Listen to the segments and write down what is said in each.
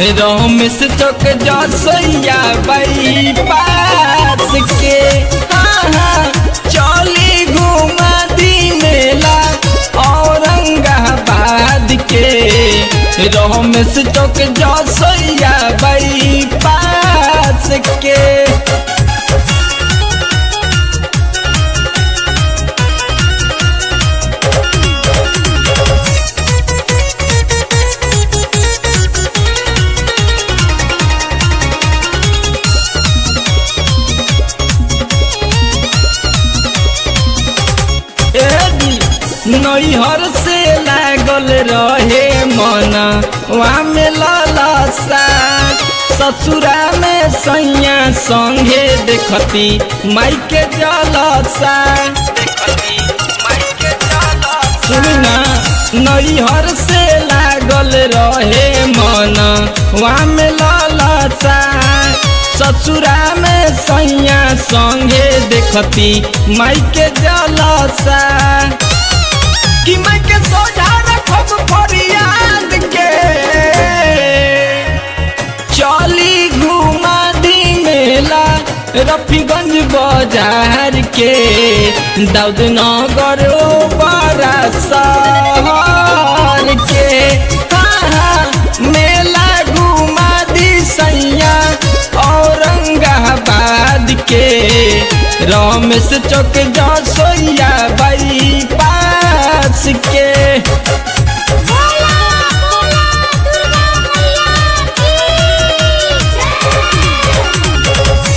रमेश चौक जसैया बाई पास के हाँ हाँ चली घुमा दी मेला औरंगाबाद के रमेश चौक जसैया बाई पास के नैहर से लागल रहे मन वहाँ में ललसा ससुरा में सैया संगे देखती माई के जलसा सुना नैहर से लागल रहे मन वहाँ में ललसा ससुरा में सैया संगे देखती माई के जलसा कि मैं के सोझा रखब फरियाद के चली घुमा दी मेला रफीगंज बाजार के दाऊद नगर बड़ा शहर के हाँ हाँ मेला घुमा दी सैया औरंगाबाद के रमेश चौक जसोइया बाई पास के बोला बोला दुर्गा मैया की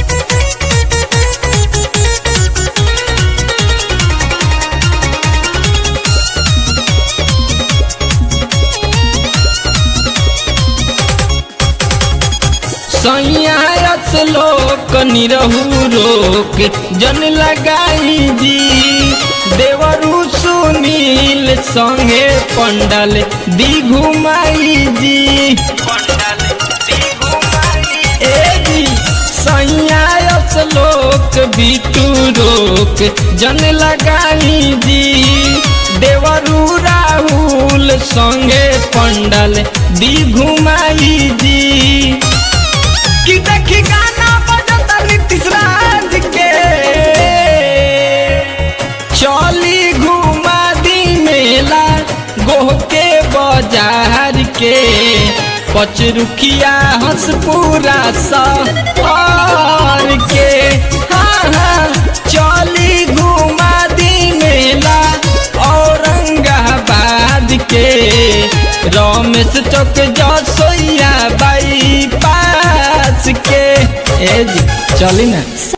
सैयास लोक निरहू रोक जन लगाई जी देवरु सुनील संगे पंडल दी घुमाई जी ए जी सैयास लोक बिटू रोक जन लगाई जी देवरु राहुल संगे पंडल दी घुमाई जी कि देखी गाना बजता नीतीश राज के चली घुमा दी मेला गोह के बाजार के पचरुखिया हंसपुरा सहर के हाँ हाँ चली घुमा दी मेला औरंगाबाद के रमेश चौक जसोइया बाई पास के ए जी चली ना